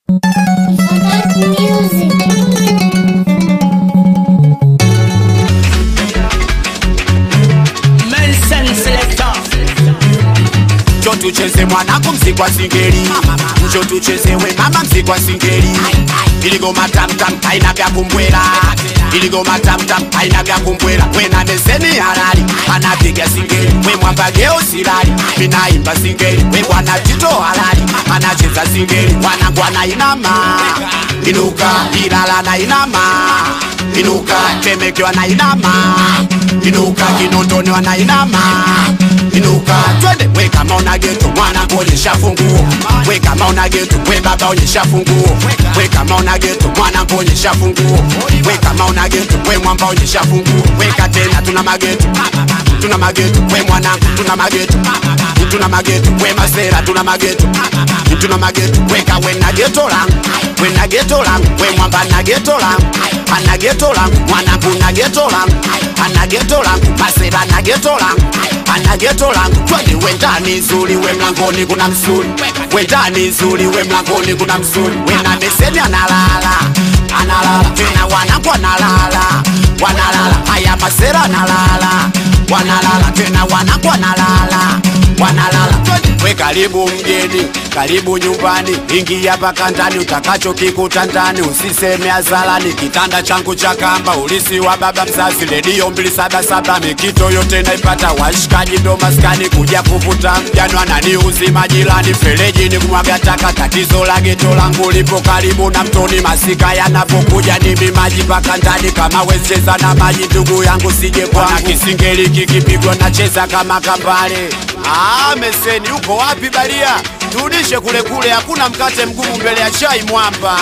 Njo tucheze mwanangu mziki wa singeli, njo tucheze we mama mziki wa singeli. Iligoma tamtam haina vya kumbwela, iligoma tamtam haina vya kumbwela. We na meseni halali anapiga singeli, we mwamba geo silali minaimba singeli. We bwana Tito halali anacheza singeli, wanangu anainama inuka, Ilala na inama inuka, Temeke wanainama inuka, Kinondoni wanainama inuka twende we kama una geto mwana kuonyesha funguo we kama una geto we baba onyesha funguo we kama una geto mwana kuonyesha funguo we kama una geto we mwamba onyesha funguo weka tena tuna mageto tuna mageto we mwanangu tuna mageto tuna mageto we masera tuna mageto tuna mageto weka we na geto langu we na geto langu we mwamba na geto langu ana geto langu mwanangu na geto langu ana geto langu masera na geto langu ana geto langu twende we ndani nzuri we mlangoni kuna msuri we ndani nzuri we mlangoni kuna msuri we na meseni analala analala tena wanangu analala wanalala haya masera analala wanalala tena wanangu analala wanalala twende we karibu mgeni karibu nyumbani ingia paka ndani utakacho kikuta ndani usiseme azalani kitanda changu cha kamba ulisi wa baba mzazi redio mbili saba saba mikito yote naipata washikaji ndo maskani kuja kuvuta mjano anani uzima jirani fereji ni kumwaga taka tatizo la geto langu lipo karibu na mtoni masika yanapokuja nimi maji paka ndani kama wecheza na maji ndugu yangu sije kwana kisingeli kikipigwa nacheza kama kambale Ah, meseni uko wapi baria? Turudishe kule kule, hakuna mkate mgumu mbele ya chai mwamba.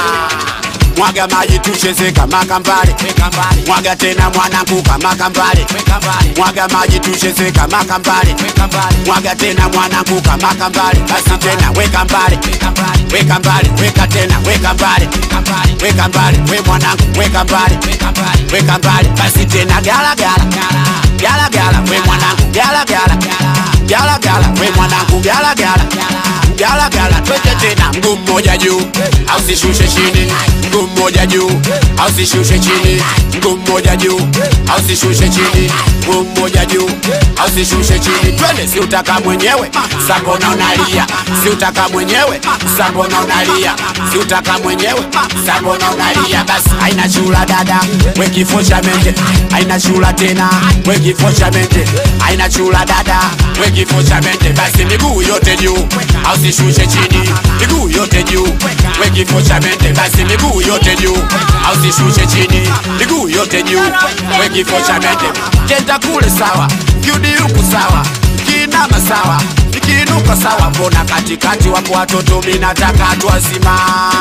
Mwaga maji tucheze kama kambale, mwaga tena mwanangu kama kambale, mwaga maji tucheze kama kambale, mwaga tena mwanangu kama kambale, basi tena weka mbale, weka mbale, weka tena weka mbale, weka mbale, we mwanangu weka mbale, weka mbale, basi tena gala gala, gala gala, we mwanangu gala gala, gala gala, we mwanangu gala gala, gala gala, twende tena mguu mmoja juu, au sishushe chini, mguu mmoja juu, au sishushe chini, mguu mmoja juu, au sishushe chini, mguu mmoja juu, au sishushe chini, twende, si utaka mwenyewe, sambona unalia, si utaka mwenyewe, sambona unalia, si utaka mwenyewe, sambona unalia, basi haina chula dada, we kifo cha mende, haina chula tena, we kifo cha mende, haina chula dada, we kifo cha mende, basi miguu yote juu, au sishushe chini, miguu yote juu, we kifo cha mende, basi miguu yote juu, au sishushe chini, miguu yote juu, we kifo cha mende, kenda kule sawa, kiudi huku sawa, kinama sawa, ikiinuka sawa, mbona katikati wapo watoto, minataka watu wazima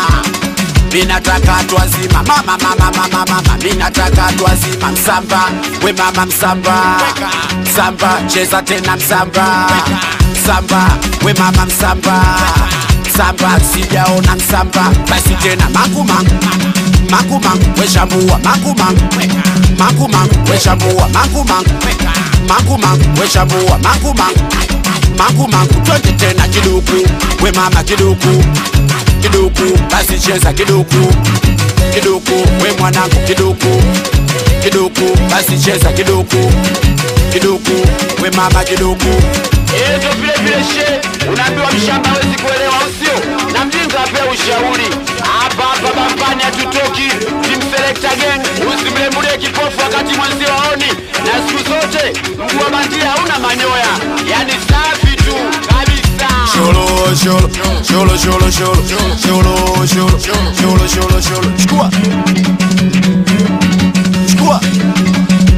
minataka watu wazima mama mama mama mama minataka watu wazima msamba we mama msamba msamba cheza tena msamba msamba we mama msamba msamba sijaona msamba basi tena makumangu makumangu weshambua makumangu makumangu weshambua makumangu makumangu weshambua makumangu makumangu twende tena kiduku we mama kiduku kiduku basi cheza kiduku kiduku we mwanangu kiduku kiduku basi cheza kiduku kiduku we mama kiduku Ezo vile vile she, unaambiwa mshamba hawezi kuelewa usio na mjinga apewa ushauri. Hapa hapa bambani hatutoki, team selector gang, usimlembulie kipofu wakati mwenzi waoni, na siku zote mguu wa bandia hauna manyoya, yani safi tu kabisa. Sholo, sholo, sholo, sholo, sholo, sholo, sholo, sholo, sholo, sholo. Chukua. Chukua.